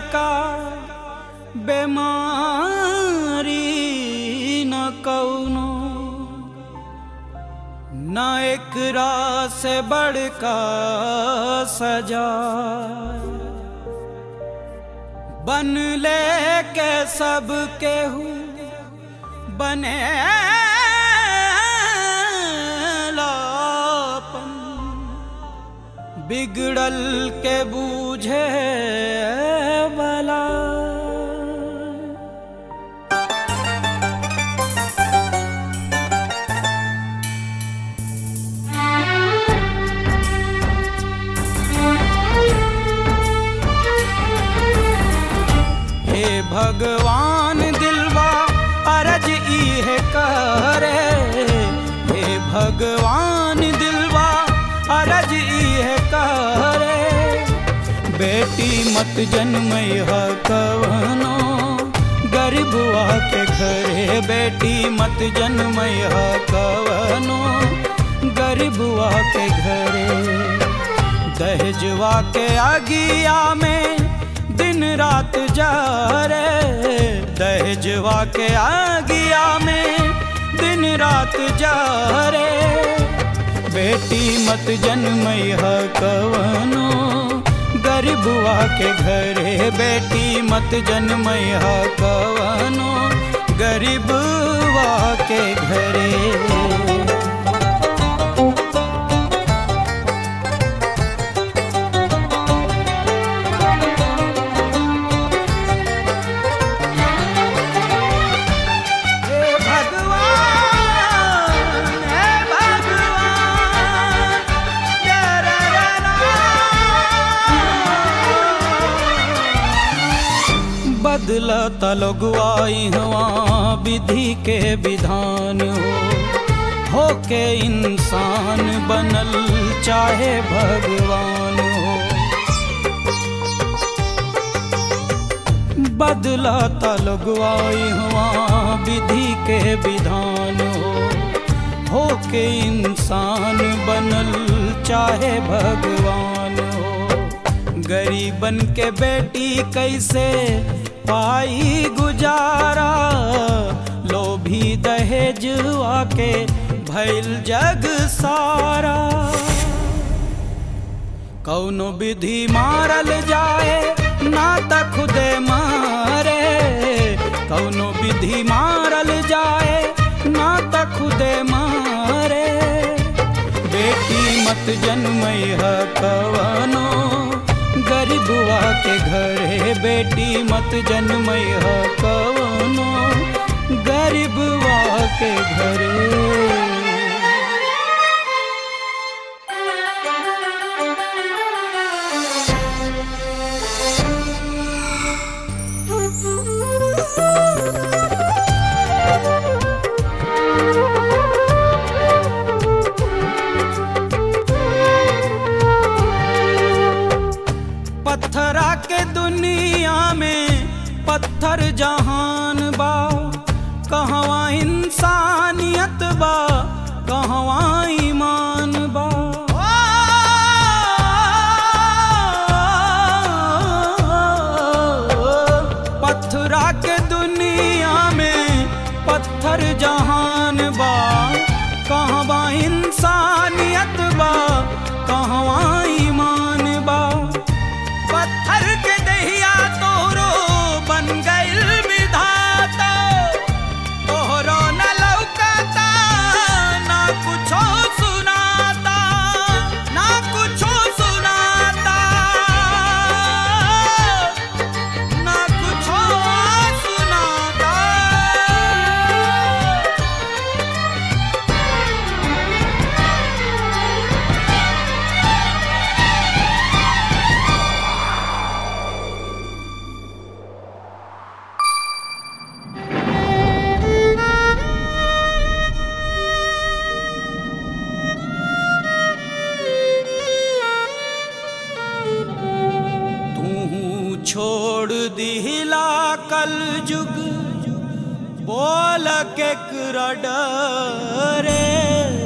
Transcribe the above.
का बेमारी न कौनो न एकरा से बड़का सजा बन ले के सब केहू बने लापन बिगड़ल के बूझे बला हे भगवान दिलवा अरज इहे करे हे भगवान दिलवा अरज इहे करे बेटी मत जन्मय कवनो गरीबुआ के घरे बेटी मत जन्मय कवनो गरीबुआ के घरे दहजवा के आगिया में दिन रात जा रे दहजवा के आगिया में दिन रात जा रे बेटी मत जन्मय कवनो गरीबुआ के घरे बेटी मत जन्मय कवनो गरीबुआ के घरे हे भगवान हे भगवान बदलत लगवाई हवा विधि के विधान हो होके इंसान बनल चाहे भगवान हो बदलत लगवाई हुआ विधि के विधान हो होके इंसान बनल चाहे भगवान हो गरीबन के बेटी कैसे पाई गुजारा लोभी दहेज आके भैल जग सारा कौनो विधि मारल जाए ना त खुदे मारे कौनो विधि मारल जाए ना त खुदे मारे बेटी मत जन्मय कवनो गरीबुआ के घरे बेटी मत जन्मय कवनो गरीबुआ के घरे पत्थरा के दुनिया में पत्थर जहान बा कहवा इंसानियत बा कहवा ईमान बा पत्थरा के दुनिया में पत्थर जहान बा कहवा इंसानियत बा कहवा ईमान बा पत्थर के दहिया तोरो बन गइल विधाता तोहरो न लौकता ना कुछो सुनाता ना कुछो सुनाता ना कुछो सुनाता तू छोड़ दिला कल जुग बोल के डरे